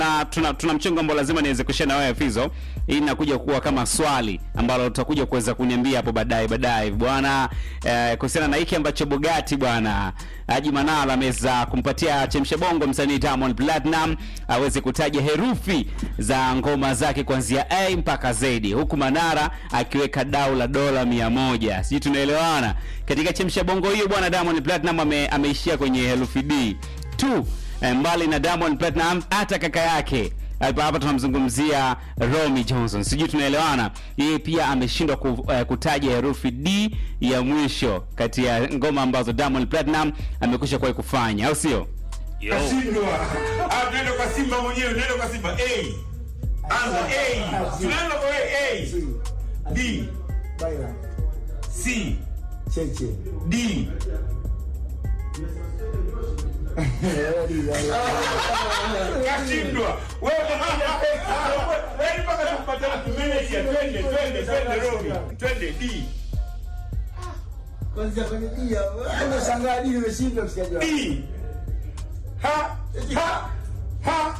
na tuna, tuna mchongo ambao lazima niweze kushare na wewe Fizo. Hii inakuja kuwa kama swali ambalo utakuja kuweza kuniambia hapo baadaye baadaye bwana, eh, kuhusiana na hiki ambacho Bugatti bwana Haji Manara ameweza kumpatia chemsha bongo msanii Diamond Platinum aweze kutaja herufi za ngoma zake kuanzia A mpaka Z, huku Manara akiweka dau la dola mia moja. Sijui tunaelewana katika chemsha bongo hiyo bwana. Diamond Platinum ame, ameishia kwenye herufi D tu. Eh, mbali na Diamond Platinum hata kaka yake hapa hapa tunamzungumzia Romy Johnson, sijui tunaelewana. Yeye pia ameshindwa ku, eh, kutaja herufi D ya mwisho kati ya ngoma ambazo Diamond Platinum amekwisha kuwahi kufanya, au sio? Yo. Kashindwa. Ah, nenda kwa Simba mwenyewe, nenda kwa Simba. A. Anza A. Tunaanza kwa A. D. Baila. C. Cheche. D. Kashindwa. Wewe wewe mpaka tupate tumeneja twende twende twende Robi. Twende D. Kwanza kwenye dia. Nimeshangaa dini nimeshindwa msikiaji wangu. D. Ha ha ha.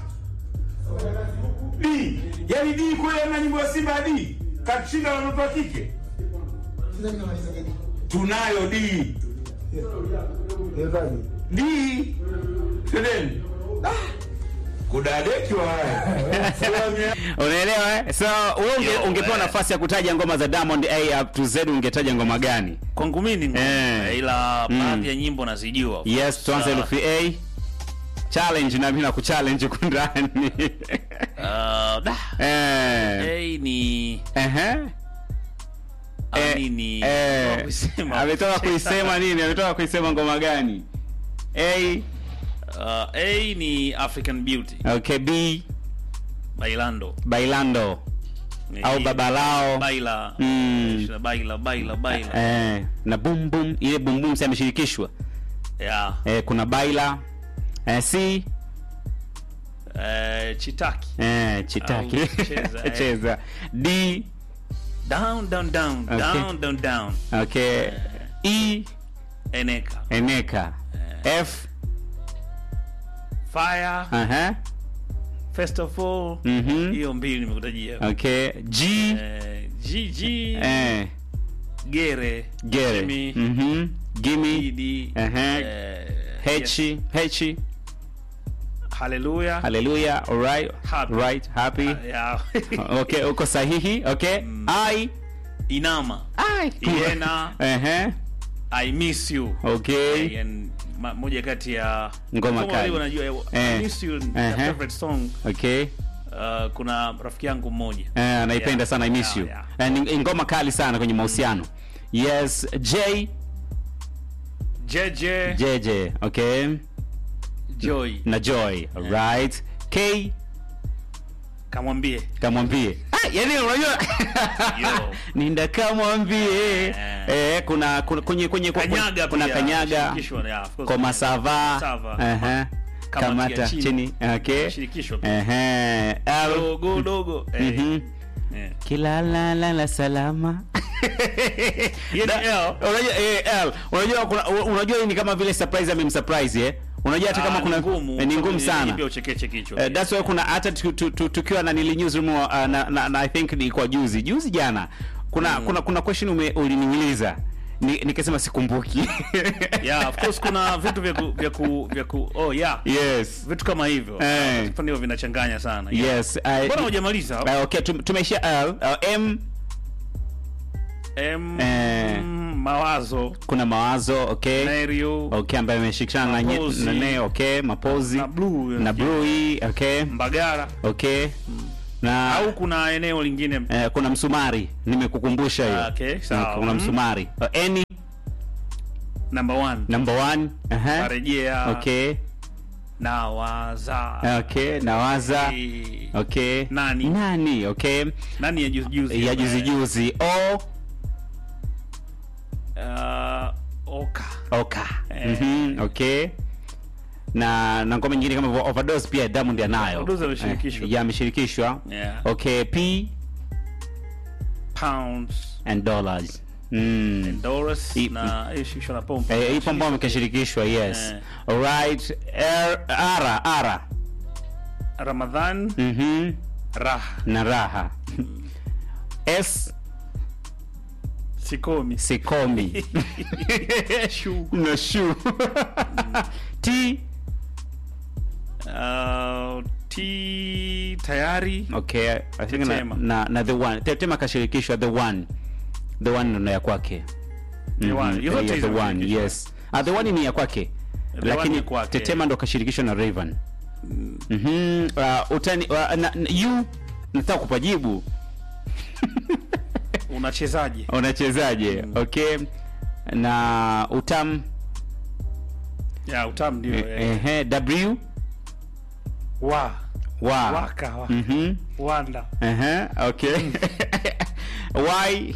D. Yaani D kweli ana nyimbo ya Simba ya D. Kashinda watoto wa kike. Ndio nimemaliza kedi. Tunayo D. Nimepaje? D. Twendeni. Kudadeki wa haya. Unaelewa eh? So wewe unge, Yo, ungepewa eh. nafasi ya kutaja ngoma za Diamond A up to Z ungetaja ngoma gani? Kwangu mimi ni ngumu, Eh. ila Mm. baadhi ya nyimbo nazijua. Yes, tuanze Sa- herufi A. Challenge na mimi nakuchallenge huku ndani. Ah, da. Eh. A ni Ehe. ah, Eh, nini? eh, Ametoka kuisema. ametoka kuisema nini? Ametoka kuisema ngoma gani? A, Ah, A ni African Beauty, okay, B, Bailando. Bailando Ni au Babalao. Baila. Mm. Baila, baila, baila. Eh, na boom boom, ile boom boom si ameshirikishwa. Yeah. Eh, kuna Baila. Eh, C, Eh, Chitaki. eh, Chitaki. Au cheza, eh. Cheza. D, Down, down, down, Okay. down, down, down. okay. E, Eneka. Eneka. F, Fire. aha. First of all. Mhm. Hiyo mbili nimekutajia. Okay. G, Eh, GG. eh, Gere. Gere. Jimmy. Mhm. Gimme. Didi. Aha. eh, H, yes. H. Hallelujah. Hallelujah. All right. Happy. Right. Happy. Yeah. Okay, uko sahihi. Okay. I. Inama. I. Iena. Ehe. I miss you. Okay. Eh, and ma- moja kati ya Ngoma Kama kali. wale wanajua eh, Eh. I miss you ni Ehe. my favorite song. Okay. Uh, kuna rafiki yangu mmoja. Eh, anaipenda Yeah. sana I miss Yeah, you. yeah. Eh, ni ngoma kali sana kwenye mahusiano. Yes, J, JJ JJ, okay. Joy. Na Joy. Right. K, Kamwambie. kamwambie. Ah, yani unajua Yo. Ninda kamwambie. Eh. Eh, kuna kuna- kwenye kwenye Kanyaga kuna pia, kanyaga. shirikishwa, yeah, of course. Koma sava. Sava. Ehe. Kamati Kamata ya chini. chini. Okay. Shirikishwa pia. Ehe. L. Dogo dogo. Eh. Mhm. Eh. Kila la la la salama. Hiyo ni Da- L. Unajua eh, L. Unajua kuna unajua hii ni kama vile surprise amemsurprise eh. Unajua hata kama Ah, kuna ni ngumu. eh, ni ngumu sana. Pia uchekeche kichwa. Uh, that's why kuna hata tu- tu- tu- tukiwa na nili newsroom uh, na, na, na I think ni kwa juzi juzi jana kuna kuna kuna question ume, uliniuliza ni, nikasema sikumbuki Yeah, of course kuna vitu vya ku, vya ku, vya ku oh yeah. yes Vitu kama hivyo. Eh. Vitu hivyo vinachanganya sana. Yeah. yes I- Mbona hujamaliza? uh, okay tum- tumeishia L uh, M M Eh. mawazo. kuna mawazo okay Nerio. okay ambaye ameshikana na nye- Mapozi. na ne okay mapozi Na blue. na blue hii okay Mbagara. okay na Au kuna eneo lingine eh, kuna msumari nimekukumbusha hiyo Ah, okay, sawa. kuna Mm. msumari uh, any number one. number one uh-huh. Karejea. okay Na waza. okay nawaza Eh, okay Nani? nani okay Nani ya juzi juzi? ya juzi juzi o Uh, Oka. oka Eh. Mhm, okay na na ngoma nyingine kama hivyo, overdose pia Diamond anayo Overdose ameshirikishwa. Eh, ya ameshirikishwa Yeah. okay p Pounds. and dollars mm. Doris I- na ishishwa na pompa. Eh, ipo ambao amekashirikishwa yes Eh. alright R ara ara Ramadhan mhm Raha na raha S Sikomi sikomi Shu na shu T uh, T tayari okay I think na, Tetema. na, na the one Tetema kashirikishwa the one the one ndo ya kwake The One. Mhm, Yote yeah, the hizo one zimeshirikishwa. yes ah, the one ni ya kwake The One lakini ni kwake. Tetema ndo kashirikishwa na Raven mhm uh, utani uh, na, na, you nataka kupajibu unachezaje? unachezaje okay na utam Ya utam ndio eh. ehe w wa wa waka wa. mhm Wanda ehe okay y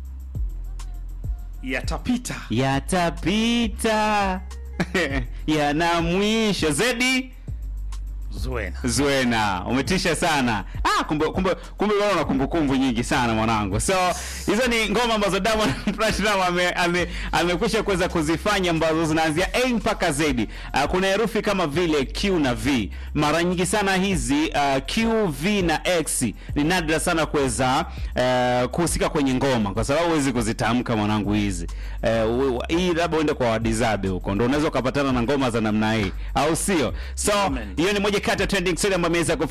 yatapita yatapita yana mwisho zedi Zuena Zuena, umetisha sana. Ah, kumbe kumbe kumbe wewe una kumbukumbu nyingi sana mwanangu. So hizo ni ngoma ambazo Diamond Platinum ame ame amekwisha kuweza kuzifanya ambazo zinaanzia A mpaka Z. Uh, kuna herufi kama vile Q na V. Mara nyingi sana hizi uh, Q, V na X ni nadra sana kuweza uh, kuhusika kwenye ngoma kwa sababu huwezi kuzitamka mwanangu hizi. Uh, hii labda uende kwa wadizabe huko ndio unaweza ukapatana na ngoma za namna hii au sio? So Amen. hiyo ni moja kati ya trending story ambayo imeweza